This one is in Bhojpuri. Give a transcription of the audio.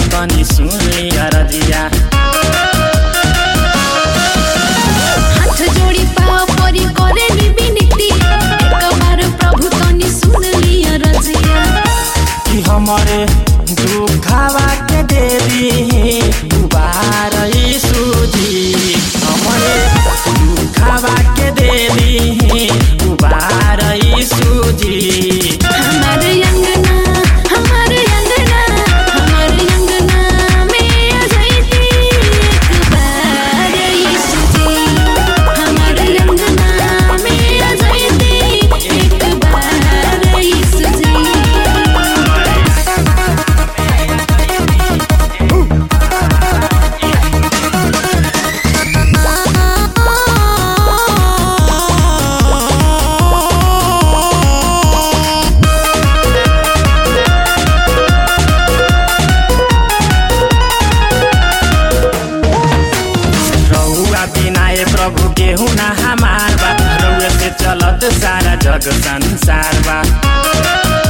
तनी सुन लिया रजिया हाथ जोड़ी पाँव परी करे नी विनती एक बार प्रभु तनी सुन लिया रजिया कि हमारे दुखावा के देवी दुबार सूजी हमारे दुखावा के देवी दुबार सूजी हमारे अंगना हमारे अंगना हमारे अंगना में आ जाइती एक बार यीशु जी हमारे अंगना में आ जाइती एक बार यीशु जी रउआ बिनाए प्रभु केहू ना हमार बा रउए से चलत सारा जग संसार बा